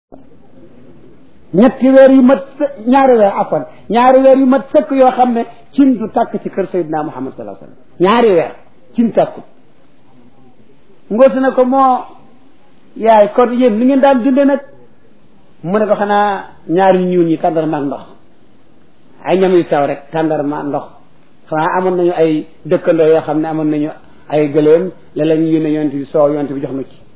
ñetti weer yu mat ñaari weer afan ñaari weer yu mat sëkk yoo xam ne cin du tàkk ci kër Seydina Muhammad sallallahu alayhi wasallam ñaari weer cin tàkkut ngoosi na ko moo yaay kon yéen ni ngeen daan dunde nag mu ne ko xanaa ñaari ñuul ñi tàndarma ak ndox ay ñam yu sew rek tàndarma ndox xanaa amoon nañu ay dëkkandoo yoo xam ne amoon nañu ay gëléem léeg-léeg ñu yónnee yonent bi soow yonent bi jox nu ci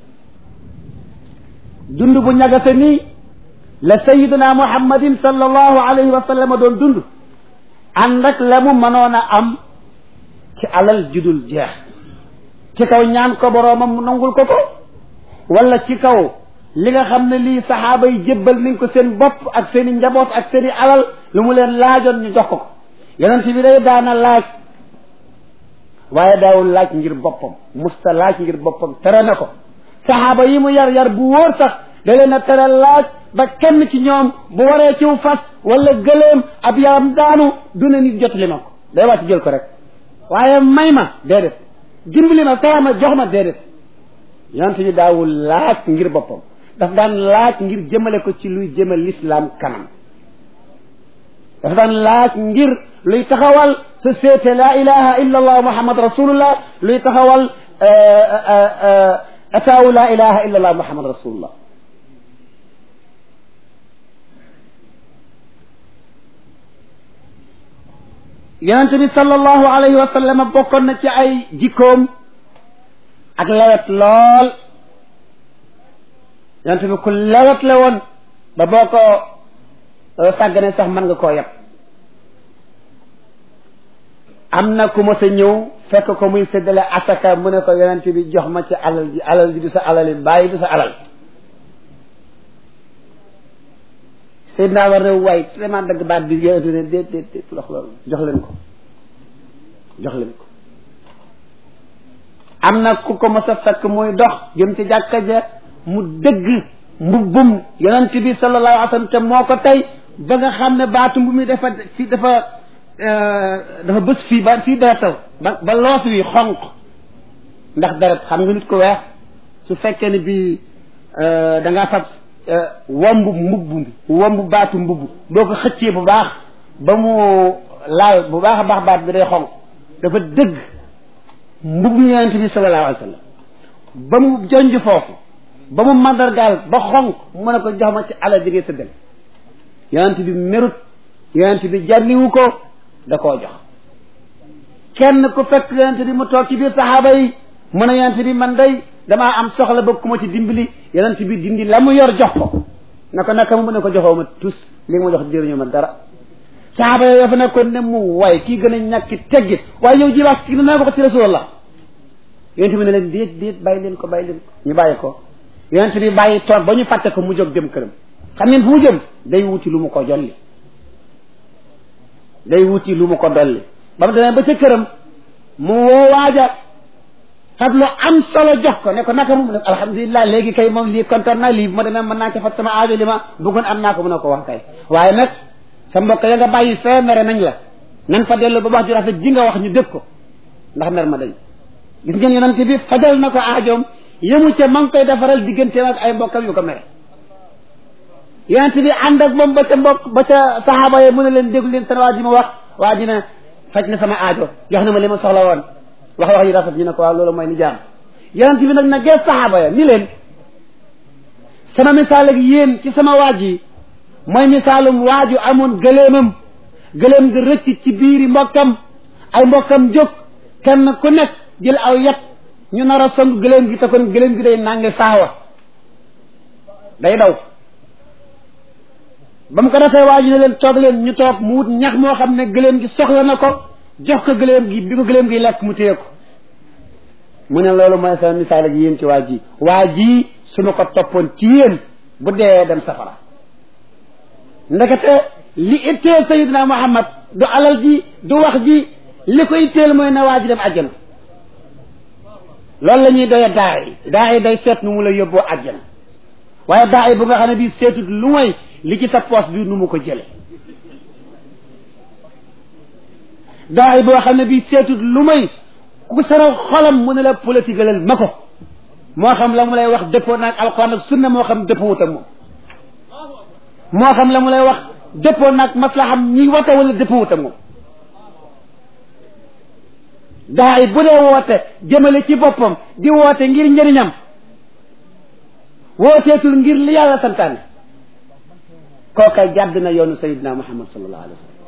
dund bu ñagase nii la sayiduna muhammadin sallallahu alayhi wa sallam doon dund ànd ak la mu mënoon a am ci alal judul jeex ci kaw ñaan ko boroomam mu nangul ko ko wala ci kaw li nga xam ne lii saxaaba yi jébbal nañ ko seen bopp ak seen i njaboot ak seen i alal lu mu leen laajoon ñu jox ko ko yonent bi day daana laaj waaye daawul laaj ngir boppam musta laaj ngir boppam tere na ko saxaaba yi mu yar yar bu wóor sax da leen a tere laaj ba kenn ci ñoom bu waree ciw fas wala gëléem ab yaram daanu du ne nit jot li ma ko day wàcc jël ko rek waaye may ma déedéet dimbali ma tere ma jox ma déedéet yonent bi daawul laaj ngir boppam daf daan laaj ngir jëmale ko ci luy jëmal lislaam kanam daf daan laaj ngir luy taxawal société la ilaha illa allah muhammad rasulullah luy taxawal ataawu la ilaha illa allah muhammad rasulullah yonente bi sallallahu alayhi wa sallam bokkoon na ci ay jikkoom ak lewet lool yonente bi ku lewet la woon ba boo ko sàggane sax mën nga koo yeb am na ku mos a ñëw fekk ko muy séddale asaka mu ne ko yonente bi jox ma ci alal ji alal ji du sa alal yi bàyyi du sa alal Seydina war na waay vraiment dagg baat bi yonente ne déet déet déet lox loolu jox leen ko jox leen ko am na ku ko mos a fekk muy dox jëm ci jàkka ja mu dëgg mbubbum yonent bi sallallahu alayhi wa sallam te moo ko tey ba nga xam ne baatu mbu mi dafa fii dafa dafa bës fii ba fii deretal ba ba loos wi xonq ndax deret xam nga nit ko weex su fekkee ne bii da ngaa fab womb mbubb mi womb baatu mbubb boo ko xëccee bu baax ba mu laal bu baax a baax baat bi day xonq dafa dëgg mbubb yonent bi sallallahu alayhi wa sallam ba mu jonj foofu ba mu mandargaal ba xonq mu ne ko jox ma ci alal ji ngay sëddal yonent bi merut yonent bi jànniwu ko da koo jox kenn ku fekk yonent bi mu toog ci biir saxaaba yi mu ne yonent bi man day damaa am soxla ba ku ma ci dimbali yonent bi dindi la mu yor jox ko na ko naka mu ne ko joxoo ma tus li nga ma jox jëriñu ma dara saxaaba yooyu dafa nekkoon ne mu waay kii gën a ñàkki teggit waaye yow ji wax kii naa ko ko ci rasulullah yonent bi ne leen déet déet bàyyi leen ko bàyyi leen ko ñu bàyyi ko yonent bi bàyyi toog ba ñu fàtte ko mu jóg dem këram xam ngeen fu mu jëm day wuti lu mu ko jolli day wuti lu mu ko dolli ba mu demee ba ca këram mu woo waaja fab lu am solo jox ko ne ko naka mu ne alhamdulilah léegi kay moom lii kontaan naa lii bu ma demee mën naa ca fat sama aajo li ma bëggoon am naa ko mu ne ko wax kay waaye nag sa mbokk ya nga bàyyi fee mere nañ la nan fa dellu ba wax ju rafet ji nga wax ñu dëgg ko ndax mer ma dañ gis ngeen yonent bi fajal na ko aajoom yëmu ca ma ngi koy defaral digganteem ak ay mbokkam yu ko mere yonent bi ànd ak moom ba ca mbokk ba ca saxaaba yi mu ne leen déglu leen seen waa ji ma wax waa ji ne faj na sama aajo jox na ma li ma soxla woon wax wax yu rafet ñu ne ko waaw loolu mooy ni jaam yonent bi nag na gees saxaaba ya ni leen sama misaal ak yéen ci sama waaj yi mooy misaalum waaju amoon gëléemam gëléem nga rëcc ci biiri mbokkam ay mbokkam jóg kenn ku nekk jël aw yet ñu nar a song gëléem gi te kon gëléem gi day nange saawa day daw ba mu ko defee waa ji ne leen toog leen ñu toog mu wut ñax moo xam ne gëléem gi soxla na ko jox ko gëléem gi bi ko gëléem gi lekk mu téye ko mu ne loolu mooy sa misaal ak yéen ci waa ji waa ji su ma ko toppoon ci yéen bu dee dem safara ndekete li itteel sayidina muhammad du alal ji du wax ji li ko itteel mooy na waa ji dem àjjana loolu la ñuy doye daa yi daa yi day seet nu mu la yóbboo àjjana waaye daa yi bu nga xam ne bii seetut lu mooy li ci sa poos bi nu mu ko jële daa yi boo xam ne bii seetut lu mooy ku saral xolam mu ne la politique lal ma ko moo xam la mu lay wax dëppoo naag alquran ak sunna moo xam dëppoo wutam moom moo xam la mu lay wax dëppoo nag maslaxam ñiy wate wala dëppoo wut ak moom daa yi bu dee woote jëmale ci boppam di woote ngir njëriñam wooteetul ngir li yàlla santaane kookay jàdd na yoonu sayidina muhammad sallallahu alayhi wa sallam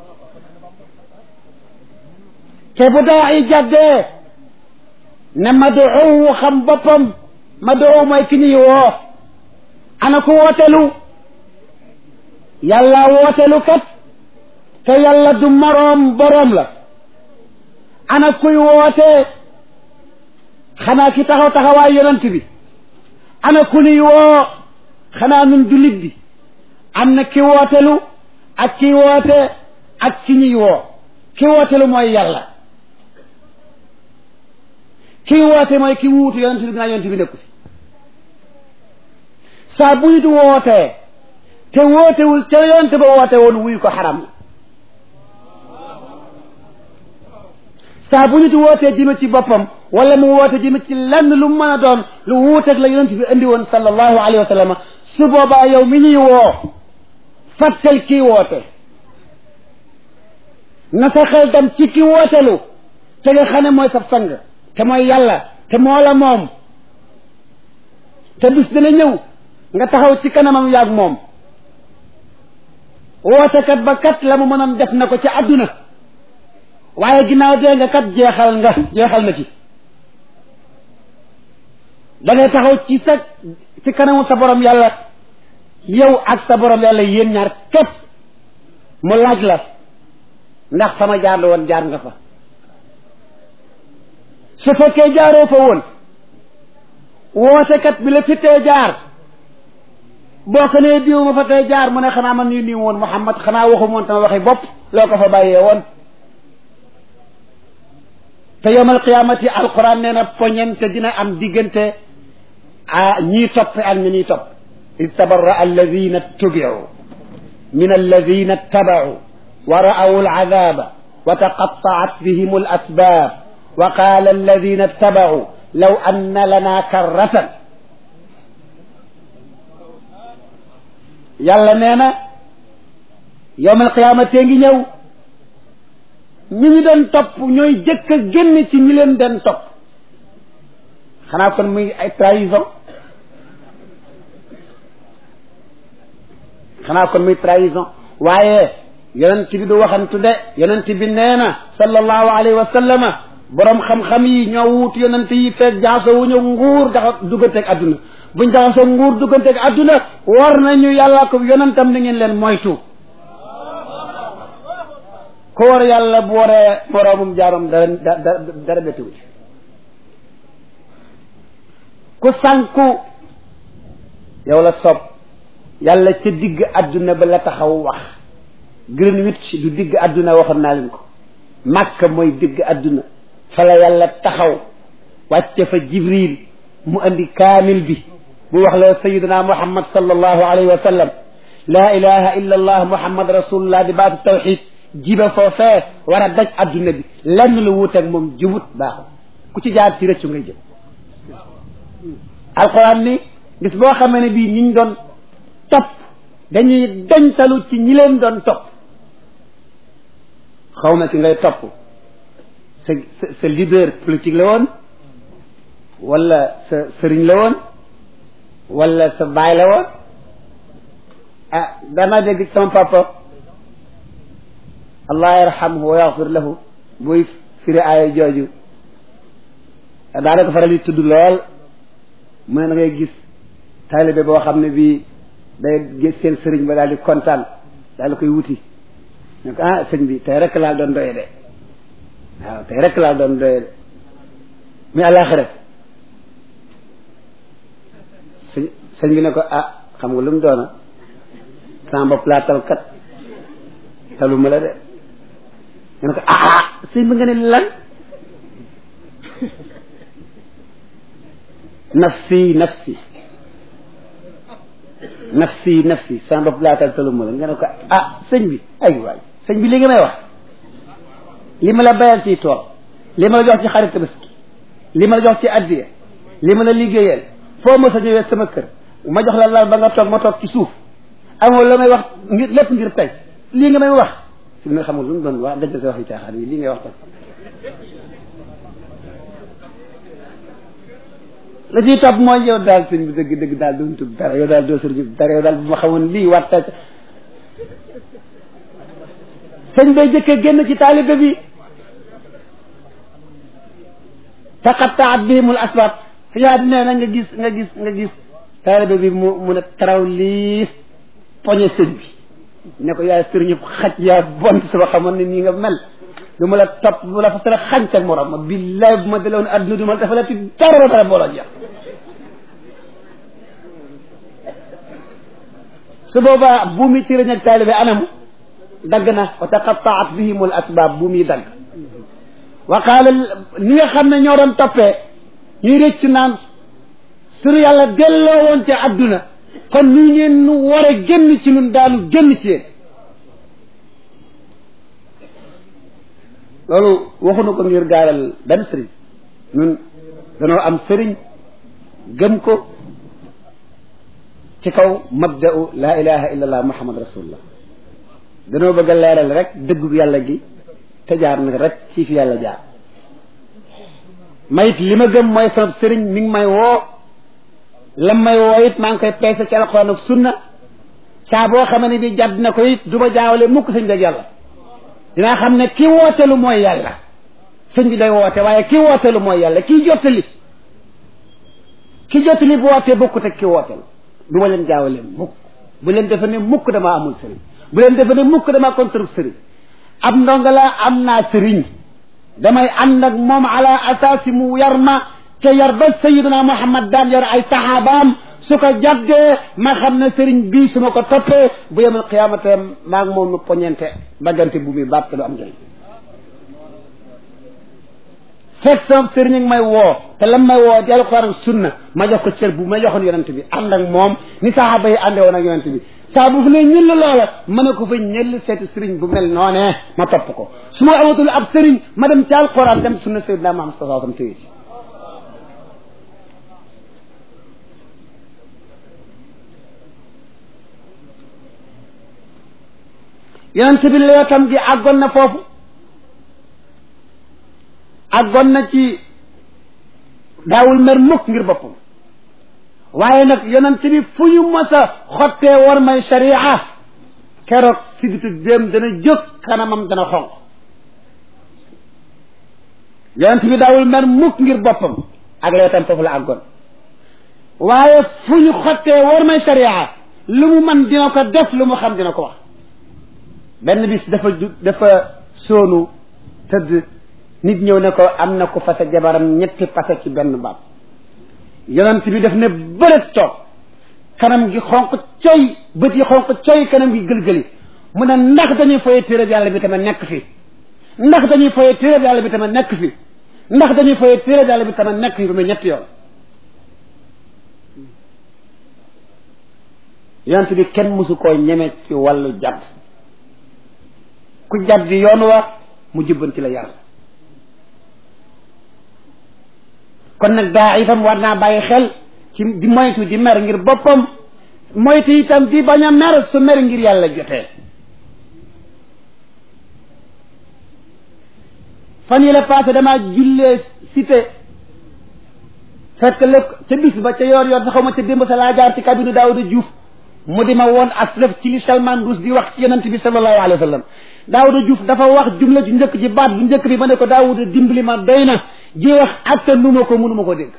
te bu daa yi jàddee ne maduu xam boppam maduu mooy ki ñuy woo ana ku wootelu yàlla wootelu kat te yàlla du moroom boroom la ana kuy woote xanaa ki taxaw taxawaay yonent bi ana ku ñuy woo xanaa nun jullit bi am na ki wootelu ak ki woote ak ki ñuy woo ki wootelu mooy yàlla ki woote mooy ki wuutu yonent bi dinaa yonent bi nekku fi saa bu nit wootee te wootewul ca yonent ba woote woon wuyu ko xaram la saa bu nit wootee jëme ci boppam wala mu woote jëme ci lenn lu mu mën a doon lu wuuteeg la yonent bi indi woon sallallahu alayhi wa sallam su boobaa yow mi ñuy woo fàttal kii woote na sa xel dem ci ki wootelu te nga xam ne mooy sa sang te mooy yàlla te moo la moom te bis dana ñëw nga taxaw ci kanamam yaag moom wootekat ba kat la mu mënoon def na ko ci àdduna waaye ginnaaw dee nga kat jeexal nga jeexal na ci da ngay taxaw ci sa ci kanamu sa borom yàlla yow ak sa borom yàlla yéen ñaar képp mu laaj la ndax fa ma jaar la woon jaar nga fa su fekkee jaaroo fa woon wootekat bi la fi tee jaar boo ko nee diw ma fa tey jaar mu ne xanaa man ñu nii woon Muhammad xanaa waxu moon sama waxi bopp loo ko fa bàyyee woon te yowmal qiyaamati alquran nee na poñente dina am diggante a ñii topp ak ñi ñuy topp id tabarra alladina tubiu min alladina tabau wa ra'aw alazaba wa taqattaat bihim alasbab wa qala alladina tabau law anna lana karratan yàlla nee na yowmal qiyaamate ngi ñëw ñi ñu doon topp ñooy jëkk a génn ci ñi leen doon topp xanaa kon muy ay trahison xanaa kon muy trahison waaye yonent bi du waxantu de yonent bi nee na sallallahu alayhi wa sallama borom xam-xam yi ñoo wut yonent yi fekk jaxasoo wu ñu nguur daxa dugganteeg adduna buñ jaxasoo nguur dugganteeg adduna war nañu yàlla ko yonentam na ngeen leen moytu ko war yàlla bu waree moroomum jaarom dara dara dara bettiwu ci ku sànku yow la sob yàlla ca digg adduna ba la taxaw wax Greenwich du digg adduna waxoon naa leen ko Makka mooy digg adduna fa la yàlla taxaw wàcce fa Jibril mu andi kaamil bi mu wax la sayiduna Muhammad sallallahu alayhi wa sallam laa ilaha illa allah Muhammad rasulullah di baatu tawxid jiba foofee war a daj adduna bi lenn lu wuuteeg moom jubut baaxul ku ci jaar ci rëccu ngay jëm alquran ni bis boo xamee ne bii ñiñ doon topp dañuy dañtalu ci ñi leen doon topp xaw ma ki ngay topp sa sa sa leader politique la woon wala sa sëriñ la woon wala sa baay la woon ah dama dégg sama papa allah yarhamhu wa yaxfir lahu buy firi aaya jooju daanaka faral di tudd lool mu ne da ngay gis taalibe boo xam ne bii day gis seen sëriñ ba daal di kontaan daal di koy wuti ne ko ah sëñ bi tey rek laa doon doye de waaw tey rek laa doon doye de mais àllaaxira sëñ sëñ bi ne ko ah xam nga lu mu doona sama bopp laa tal kat taluma la de nga ne ko ah sëñ bi nga ne lan nafsi nafsi nafsi nafsi sama bopp laa tal taluma la nga ne ko ah sëñ bi ay waay sëñ bi li nga may wax li ma la bayal ci tool li ma la jox ci xarit tabaski li ma la jox ci addiya li ma la liggéeyal foo ma sa ñëwee sama kër ma jox la lal ba nga toog ma toog ci suuf amoo la may wax ngir lépp ngir tey lii nga may wax fi nga xamul lu mu doon wax dëgg sa wax yi caaxaan yi lii ngay wax tey la ciy topp mooy yow daal sëñ bi dëgg dëgg daal doo tub dara yow daal doo sëriñ dara yow daal bu ma xamoon lii watta sëñ bay jëkkee génn ci taalibe bi taqattaat bihimul asbab fi ñaa nee na nga gis nga gis nga gis taalibe bi mu mun a taraw liis poñe sëñ bi ne ko yaay sëriñu xaj yaa bon suba xamoon ne nii nga mel du ma la topp bu la fa sara xañ teg morom ma billaay bu ma daloon adduna du ma dafa la ti dara dara booloo jeex su boobaa bu mi sëriñ ak taalibe anamu dagg na wa taqattaat bihimul asbab bu muy dagg wa qaala ni nga xam ne ñoo doon toppee ñuy rëcc naan suñu yàlla delloo woon ci adduna kon ñu ngeen nu war a génn ci ñun daanu génn ci yéen loolu waxuñu ko ngir gaaral benn sëriñ ñun danoo am sëriñ gëm ko ci kaw mabda'u laa ilaha illa allah muhammad rasulullah danoo bëgg a leeral rek dëggu yàlla gi te jaar nag rek ci fi yàlla jaar mayit li ma gëm mooy sama sëriñ mi ngi may woo lam may woo it maa ngi koy peese ci alxuraan ak sunna saa boo xamee ne bi jàdd na ko it du ma jaawale mukk sëñ beeg yàlla dinaa xam ne ki wootelu mooy yàlla sëñ bi day woote waaye ki wootelu mooy yàlla kii jottali ki jottali bu wootee bokkut ak ki wootelu du ma leen jaawale mukk bu leen defe ne mukk damaa amul sëriñ bu leen defe ne mukk damaa contre sëriñ ab ndongo la am naa sëriñ damay ànd ak moom ala asaasi mu yar ma te yar ba sayiduna muhammad daan yar ay saxaabaam su ko jàddee ma xam ne sëriñ bii su ma ko toppee bu yemal xiyaamate maa ngi moom nu poñente daggante bu muy baat te du am njëriñ fekk sama sëriñ ak may woo te lam may woo di alxuraan sunna ma jox ko cër bu ma joxoon yonent bi ànd ak moom ni saxaaba yi àndee woon ak yonent bi saa bu fu ne ñëll loola ma ne ko fa ñëll seetu sëriñ bu mel noonee ma topp ko su ma amatul ab sëriñ ma dem ci alxuraan dem sunna sayyidina Muhammad sallallahu alayhi wasallam téye ci yonent bi leetam gi àggoon na foofu àggoon na ci daawul mer mukk ngir boppam waaye nag yonent bi fu ñu mës a xottee war may sharia keroog siditu déem dana jóg kanamam dana xonq yonent bi daawul mer mukk ngir boppam ak leetam foofu la àggoon waaye fu ñu xottee war may sharia lu mu man dina ko def lu mu xam dina ko wax benn bis dafa ju dafa soonu tëdd nit ñëw ne ko am na ko fase jabaram ñetti pase ci benn baat yonent bi daf ne bërët toog kanam gi xonq coy bët yi xonq coy kanam gi gëlgëli mu ne ndax dañuy foye téeréb yàlla bi tamit nekk fi ndax dañuy foye téeréb yàlla bi tamit nekk fi ndax dañuy foye téeréb yàlla bi tamit nekk fi ba muy ñetti yoon yonent bi kenn mësu koo ñeme ci wàllu jadd ku jadd yoon wa mu jubbanti la yar kon nag daa itam war naa bàyyi xel ci di moytu di mer ngir boppam moytu itam di bañ a mer su mer ngir yàlla jotee fan yi la passé damaa jullee cité fekk lépp ca bis ba ca yoor yoor sa xaw ma ca démb sa laa jaar ci cabine Daawuda Diouf mu di ma woon aslëf ci li Salman Rus di wax ci yonent bi sallallahu alayhi wa sallam Daawuda Diouf dafa wax jumla ju njëkk ji baat bu njëkk bi ma ne ko Daawuda dimbali ma doy na ji wax atta nu ma ko mënuma ko dégg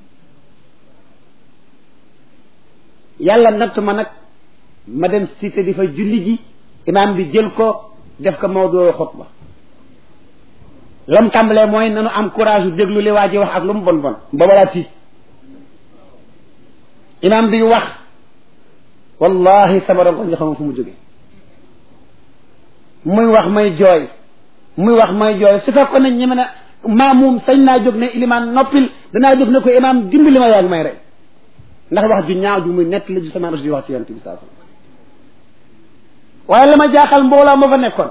yàlla natt ma nag ma dem cité di fa julli ji imaam bi jël ko def ko mawduu xutba lam tàmbalee mooy nanu am courage yu déglu li waa ji wax ak lu mu bon bon booba laa tiit imaam bi wax wallahi sama rongo ñu xam fu mu jóge muy wax may jooy muy wax may jooy su fekkoon ne ñeme na maamum sañ naa jóg ne ilimaan noppil danaa jóg ne ko imaam dimbali ma yaag may rey ndax wax ju ñaaw ju muy nett la ju sama ros di wax ci yonent bi saa waaye la ma jaaxal mbooloo ma fa nekkoon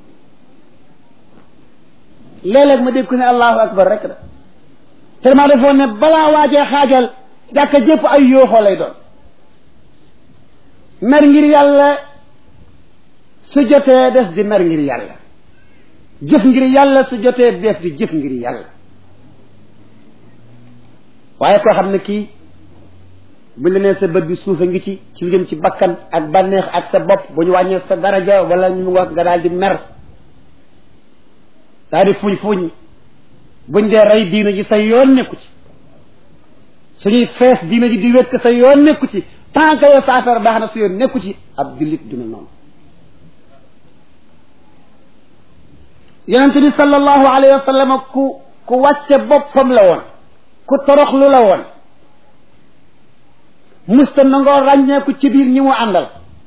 léeg-léeg ma dégg ko ne allahu akbar rek la te dama defoon ne balaa waajee xaajal jàkka jëpp ay yooxoo lay doon mer ngir yàlla su jotee des di mer ngir yàlla jëf ngir yàlla su jotee def di jëf ngir yàlla waaye koo xam ne kii bu la nee sa bët bi suufa ngi ci ci lu jëm ci bakkan ak bànneex ak sa bopp bu ñu wàññee sa daraja wala ñu wax nga daal di mer daal di fuñ fuñ buñ dee rey diina ji sa yoon nekku ci suñuy fees diina ji di wékk sa yoon nekku ci tant que yow sa affaire baax na sa yoon nekku ci ab jullit duna noonu yonent bi sallallahu alayhi wa sallam ku ku wàcce boppam la woon ku toroxlu la woon musta nangoo ràññeeku ci biir ñi mu àndal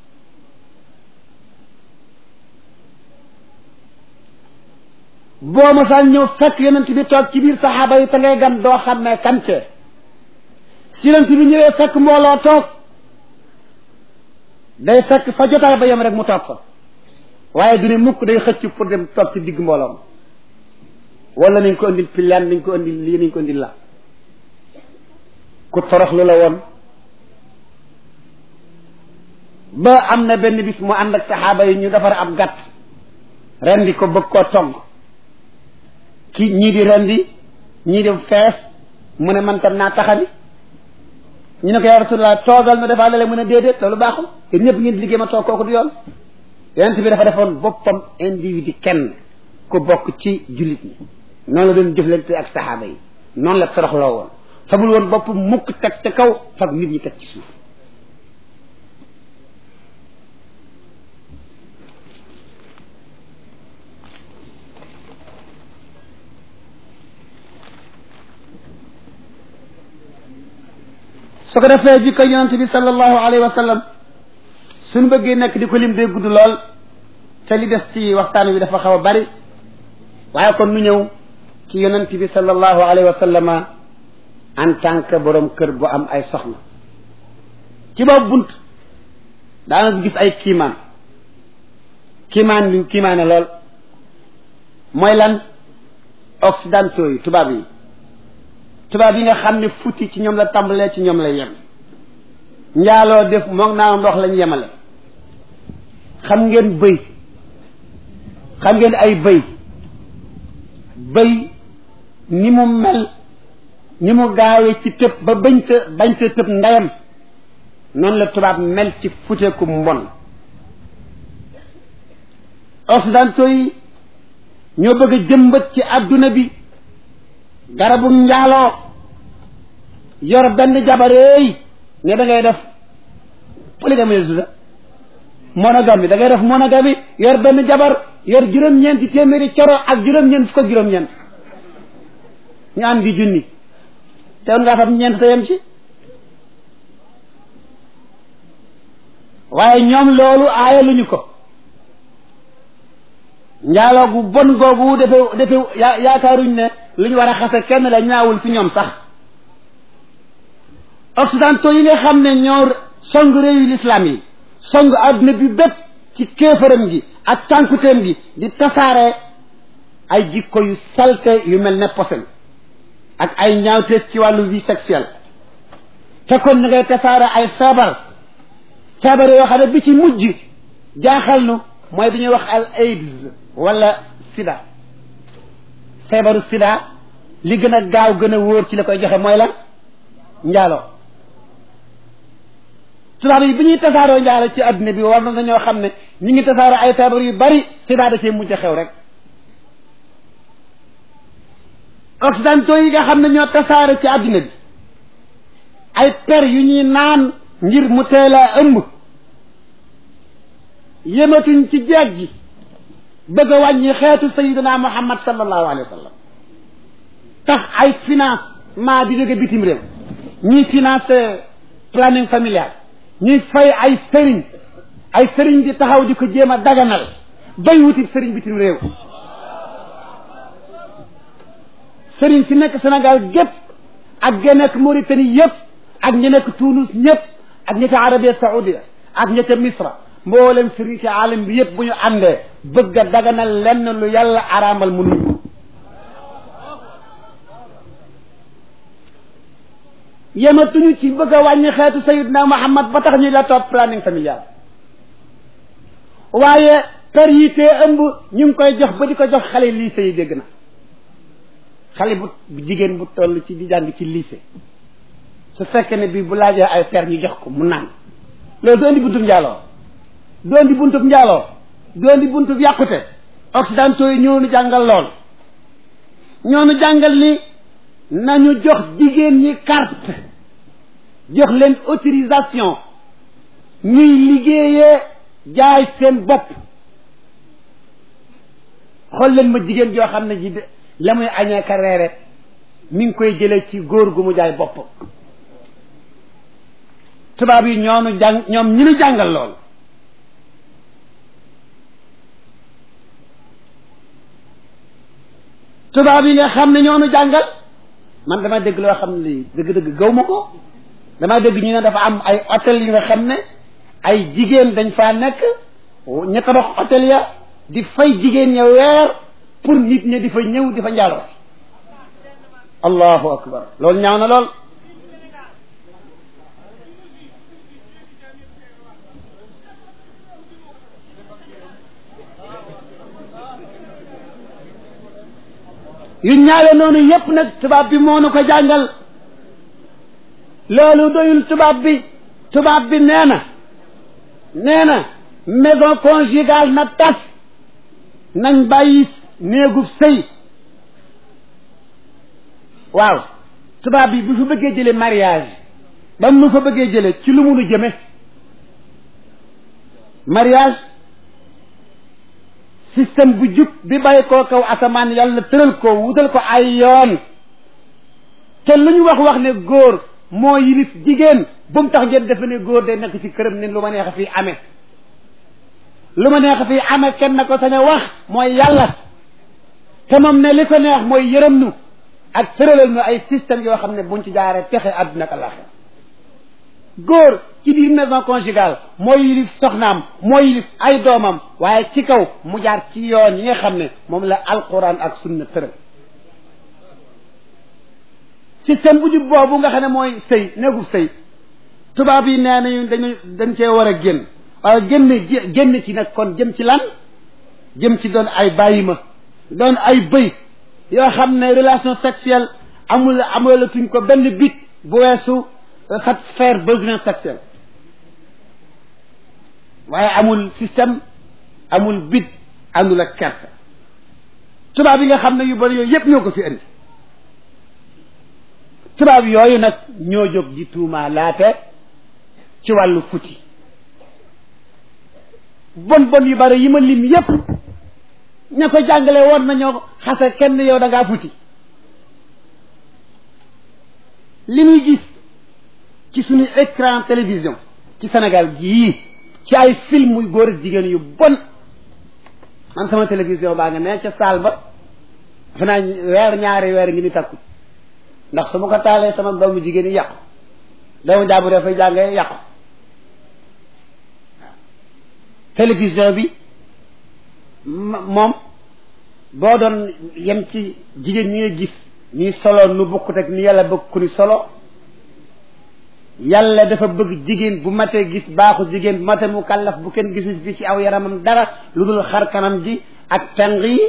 boo mosaan ñëw fekk yonent bi toog ci biir saxaaba yi te ngay gan doo xam ne kante si yonent bi ñëwee fekk mbooloo toog day fekk fa jotaay ba yem rek mu toog fa waaye du ne mukk day xëcc pour dem toog ci digg mbooloom wala nañ ko indil pilaan nañ ko indil lii nañ ko indil la ku toroxlu la woon ba am na benn bis mu ànd ak saxaaba yi ñu defar ab gàtt rendi ko bëgg koo togg ki ñii di rendi ñii di fees mu ne man tam naa taxani ñu ne ko yaa Rasulullah toogal nu defaa lale mu ne déedéet loolu baaxul yéen ñëpp ngeen di liggéey ma toog kooku du yoon yonent bi dafa defoon boppam individu kenn ku bokk ci jullit ñi noonu la doon jëflante ak saxaaba yi noonu la toroxloo woon fabul woon bopp mukk teg ca kaw fab nit ñi teg ci suuf su ko defee jikko yonent bi sallallahu alayhi wa sallam suñ bëggee nekk di ko lim day gudd lool te li des ci waxtaan wi dafa xaw a bari waaye kon nu ñëw ci yonent bi sallallahu alayhi wa sallama en tant que borom kër bu am ay soxna ci boobu bunt daanaka gis ay kiimaan kiimaan bi kiimaane lool mooy lan occidentaux yi tubaab yi tubaab yi nga xam ne futti ci ñoom la tàmbalee ci ñoom la yem njaaloo def moom naa ndox lañ yemale xam ngeen bëy xam ngeen ay bëy bëy ni mu mel ni mu gaawee ci tëb ba bañ ta bañ ta tëb ndeyam noonu la tubaab mel ci futeeku mbon occidentaux yi ñoo bëgg a jëmbat ci àdduna bi garabu njaaloo yor benn jabareey ne da ngay def polygamie la tudda monogamie da ngay def monogamie yor benn jabar yor juróom-ñeenti téeméeri coro ak juróom-ñeent fukk ak juróom-ñeent ñu am di junni te woon ngaa fam ñeent te yem ci waaye ñoom loolu aayaluñu ko njaaloo gu bon googu defe defe yaa yaakaaruñ ne lu ñu war a xase kenn la ñaawul fi ñoom sax occidentaux yi nga xam ne ñoo song réewu l'islam yi song adduna bi bépp ci kéefaram gi ak cànkuteem gi di tasaare ay jikko yu salte yu mel ne posen ak ay ñaawteef ci wàllu vie sexuelle te kon ni ngay tasaare ay feebar feebar yoo xam ne bi ci mujj jaaxal nu mooy bi ñuy wax al aids wala sida feebaru sida li gën a gaaw gën a wóor ci la koy joxe mooy lan njaaloo tubaab yi bi ñuy tasaaroo njaalo ci adduna bi war na dañoo xam ne ñi ngi tasaaroo ay feebar yu bari sida da cee mujj xew rek occidentaux yi nga xam ne ñoo tasaare ci adduna bi ay per yu ñuy naan ngir mu teel a ëmb yëmatuñ ci jeeg ji bëgg a wàññi xeetu sayidina muhammad sallallahu alayhi wa sallam tax ay financement di jóge bitim réew ñuy financé planning familial ñuy fay ay sëriñ ay sëriñ di taxaw di ko jéem a daganal bay wuti sëriñ bitim réew sëriñ si nekk Sénégal gépp ak ña nekk Mauritanie yëpp ak ña nekk Tunis ñëpp ak ña ca Arabie Saoudia ak ña ca Misra mboolem sëriñ ci alam bi yëpp bu ñu àndee bëgg a daganal lenn lu yàlla araamal mënuñ ko yematuñu ci bëgg a wàññi xeetu sayidna Muhammad ba tax ñu la topp planning familial waaye per yi tee ëmb ñu ngi koy jox ba di ko jox xale lycée yi dégg na xale bu jigéen bu toll ci di jàng ci lycée su fekkee ne bii bu laajee ay per ñu jox ko mu naan loolu du indi buntub njaaloo du indi buntub njaaloo du indi buntub yàqute occidentaux yi ñoo nu jàngal lool ñoo nu jàngal ni nañu jox jigéen ñi carte jox leen autorisation ñuy liggéeyee jaay seen bopp xool leen ma jigéen joo xam ne ji de la muy añee ka reere mi ngi koy jëlee ci góor gu mu jaay bopp tubaab yi ñoonu jàng ñoom ñu nu jàngal lool tubaab yi nga xam ne ñoonu jàngal man dama dégg loo xam ne lii dëgg-dëgg gaw ma ko dama dégg ñu ne dafa am ay hôtel yi nga xam ne ay jigéen dañ faa nekk ña tabax hôtel ya di fay jigéen ña weer pour nit ñi di fa ñëw di fa njaaloo si allahu akbar loolu ñaaw na lool yu ñaawe noonu yépp nag tubaab bi moo nu ko jàngal loolu doyul tubaab bi tubaab bi nee na nee na maison conjugale na tas nañ bàyyi néegub sëy waaw tubaab bi bu fa bëggee jële mariage ba mu fa bëggee jële ci lu munu jëme mariage système bu jub bi bàyyi koo kaw asamaan yàlla tëral ko wutal ko ay yoon te lu ñu wax wax ne góor moo yilif jigéen bu mu tax ngeen defe ne góor day nekk ci këram ne lu ma neex fii amee lu ma neex fii amee kenn na ko sañ a wax mooy yàlla te moom ne li ko neex mooy yërëm nu ak tëralal nu ay système yoo xam ne buñ ci jaaree texe àdduna ak àllaaxira góor ci biir maison conjugale moo yilif soxnaam moo yilif ay doomam waaye ci kaw mu jaar ci yoon yi nga xam ne moom la alquran ak sunna tëral système bu jub boobu nga xam ne mooy sëy néegub sëy tubaab yi nee nañu dañu dañ cee war a génn waaye génn génn ci nag kon jëm ci lan jëm ci doon ay bàyyi ma doon ay bëy yoo xam ne relation sexuelle amul amalatuñ ko benn bit bu weesu satisfaire besoin sexuel waaye amul système amul bit àndul ak kersa tubaab yi nga xam ne yu bari yooyu yépp ñoo ko fi indi tubaab yooyu nag ñoo jóg di tuumaa laate ci wàllu futi bon bon yu bari yi ma lim yépp ña ko jàngale woon nañoo xase kenn yow da ngaa futi li muy gis ci suñu écran télévision ci Sénégal gii ci ay film yu góor ak jigéen yu bon man sama télévision baa nga ne ca saal ba dafa naa weer ñaari weer ngi ni takku ndax su ma ko taalee sama doomu jigéen yi yàqu doomu jaabu dafay jàngee yàqu télévision bi moom boo doon yem ci jigéen ñi nga gis ñuy solo nu bokkut ak ni yàlla bëgg ku ni solo yàlla dafa bëgg jigéen bu matee gis baaxu jigéen bu matee mu kàllaf bu kenn gisu fi ci aw yaramam dara lu dul xar kanam ji ak tàng yi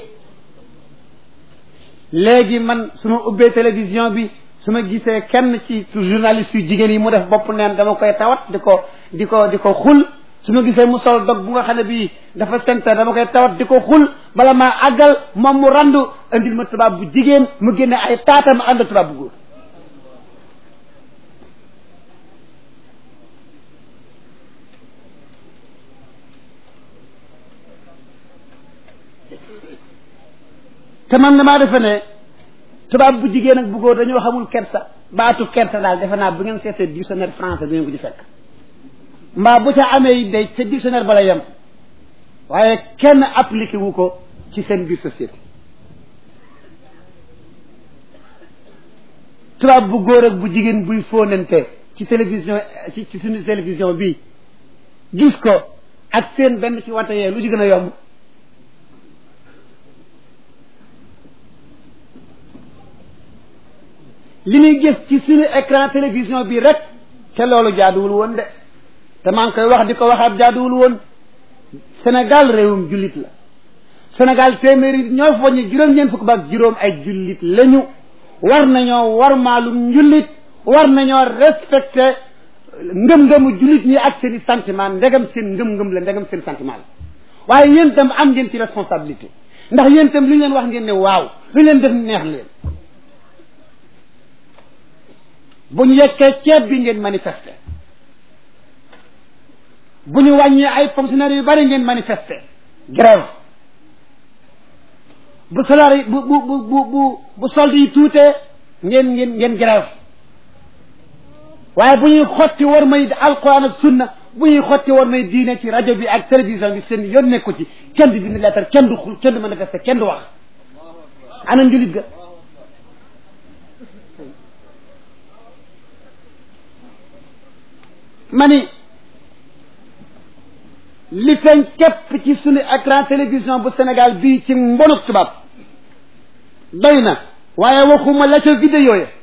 léegi man su ma ubbee télévision bi su ma gisee kenn ci journaliste yu jigéen yi mu def bopp neen dama koy tawat di ko di ko di ko xul su ma gisee mu sol dog bu nga xam ne bii dafa senter dama koy tawat di ko xul bala maa àggal moom mu randu indil ma tubaab bu jigéen mu génne ay taatam ànd tubaab bu góor te man damaa defe ne tubaab bu jigéen ak bu góor dañoo xamul kersa baatu kersa daal defe naa bu ngeen seetee dictionnaire français du ngeen ko ci fekk mbaa bu ca amee yi day ca dictionnaire ba la yem waaye kenn appliqué wu ko ci seen biir société tubaab bu góor ak bu jigéen buy fóonante ci télévision ci ci suñu télévision bii gis ko ak seen benn ci wante yee lu ci gën a yomb li muy gis ci suñu écran télévision bi rek te loolu jaaduwul woon de te maa ngi koy wax di ko waxaat jaaduwul woon Sénégal réewum jullit la Sénégal téeméeri ñoo fa ñu juróom-ñeent fukk ba ak juróom ay jullit lañu war nañoo war maalum njullit war nañoo respecté ngëm-ngëmu jullit ñi ak seen i sentiment ndegam seen ngëm-ngëm la ndegam seen sentiment la waaye yéen itam am ngeen ci responsabilité ndax yéen itam li ñu leen wax ngeen ne waaw lu ñu leen def neex leen bu ñu yekkee ceeb bi ngeen manifester bu ñu wàññee ay fonctionnaires yu bari ngeen manifester grève bu salaire yi bu bu bu bu bu bu solde yi tuutee ngeen ngeen ngeen grève waaye bu ñuy xotti war may alquran ak sunna bu ñuy xotti war may diine ci rajo bi ak télévision bi seen yoon nekku ci kenn du bind lettre kenn du xul kenn du manifester kenn du wax ana njulit ga ma ni li feeñ képp ci suñu écran télévision bu Sénégal bii ci mbonuk tubaab doy na waaye waxuma la ca vidéo ya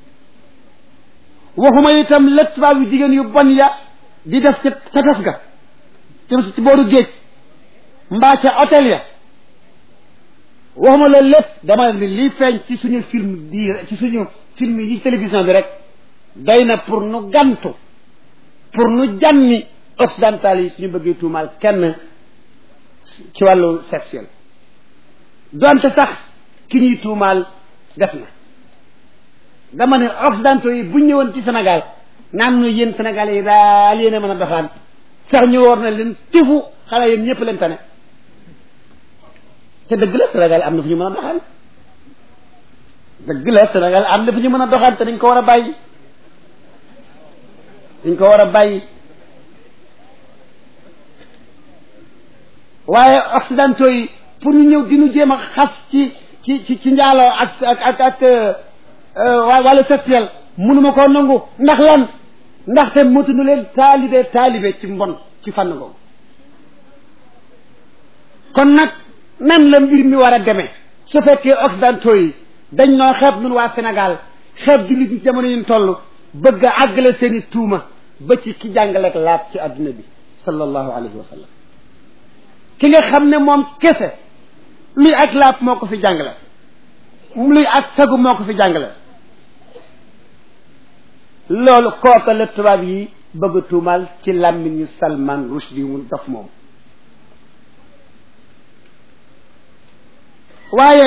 waxuma itam la tubaab yu jigéen yu bon ya di def ca ca tef ga ci booru géej mbaa ca hôtel ya waxuma loolu lépp dama ni li feeñ ci suñu film bii ci suñu film yi télévision bi rek doy na pour nu gantu pour nu jànni occidental yi suñu bëggee tuumaal kenn ci wàllu sexuel donte sax ki ñuy tuumaal def na dama ne occidentaux yi bu ñëwoon ci Sénégal naan nu yéen Sénégal yi daal yéen a mën a doxaan sax ñu war na leen tifu xale yéen ñëpp leen tane te dëgg la Sénégal am na fu ñu mën a doxaan dëgg la Sénégal am na fu ñu mën a doxaan te dañ ko war a bàyyi dañ ko war a bàyyi waaye occidentaux yi pour ñu ñëw di ñu jéem a xas ci ci ci ci njaaloo ak ak ak ak wàllu sexuel mënuma koo nangu ndax lan ndaxte motuñu leen taalibe taalibe ci mbon ci fànn googu kon nag nan la mbir mi war a demee su fekkee occidentaux yi dañ noo xeeb nun waa Sénégal xeeb jullit ñi jamono yi ñu toll bëgg a àggale seen i tuuma ba ci ki jàngaleek laab ci adduna bi sallallahu alayhi wa sallam ki nga xam ne moom kese luy ak laab moo ko fi jàngale luy ak sagu moo ko fi jàngale loolu kooka la tubaab yi bëgg a tuumaal ci làmmiñu Salman Rushdie mu dof moom waaye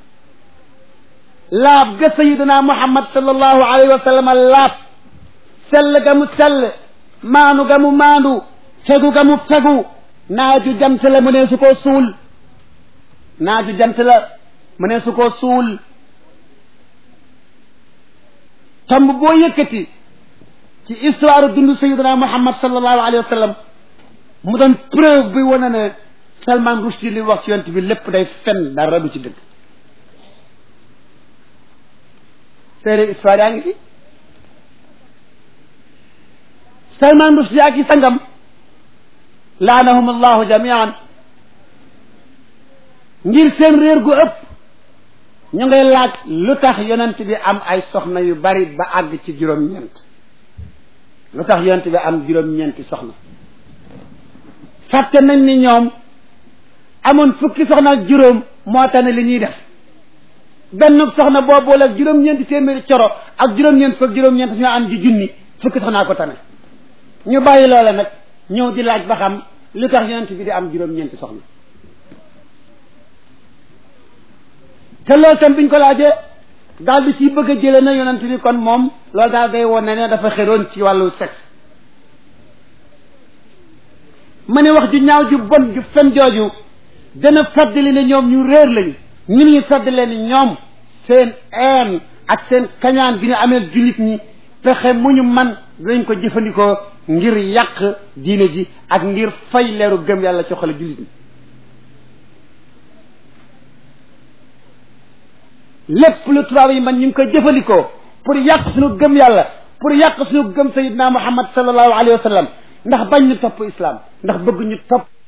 laab ga sayiduna Muhammad sallallahu alayhi wa sallam laab sell ga mu sell maanu ga mu maandu fegu ga mu fegu naaju jant la mu ne su koo suul naaju jant la mu ne su koo suul tomb boo yëkkati ci histoire dund sayiduna muhammad sallallahu alayhi wa sallam mu doon preuve bi wane ne Salman Rushdie li wax ci yonent bi lépp day fen dara du ci dëgg téere histoire yaa ngi fi Salman Rushdie ak i sangam laanahum allahu jamian ngir seen réer gu ëpp ñu ngay laaj lu tax yonent bi am ay soxna yu bari ba àgg ci juróom-ñeent lu tax yonent bi am juróom-ñeenti soxna fàtte nañ ni ñoom amoon fukki soxna ak juróom moo tax ne li ñuy def benn soxna boo boole ak juróom-ñeenti téeméeri coro ak juróom-ñeent fukk juróom-ñeent ñoo am di junni fukki soxnaa ko tane ñu bàyyi loola nag ñëw di laaj ba xam lu tax yonent bi di am juróom-ñeenti soxna te loolu tam biñ ko laajee daal di ciy bëgg a jëlee na yonent bi kon moom loolu daal day woon ne ne dafa xeroon ci wàllu sexe ma ne wax ju ñaaw ju bon ju fen jooju dana fàttali ne ñoom ñu réer lañu ñu ñu fàttali ne ñoom seen een ak seen kañaan gi ñu amee jullit ñi pexe mu ñu man dinañ ko jëfandikoo ngir yàq diine ji ak ngir fay leeru gëm yàlla ci xole jullit ñi lépp lu tubaab yi man ñu ngi koy jëfandikoo pour yàq suñu gëm yàlla pour yàq suñu gëm sayidna muhammad sallallahu alayhi wa sallam ndax bañ ñu topp islam ndax bëgg ñu topp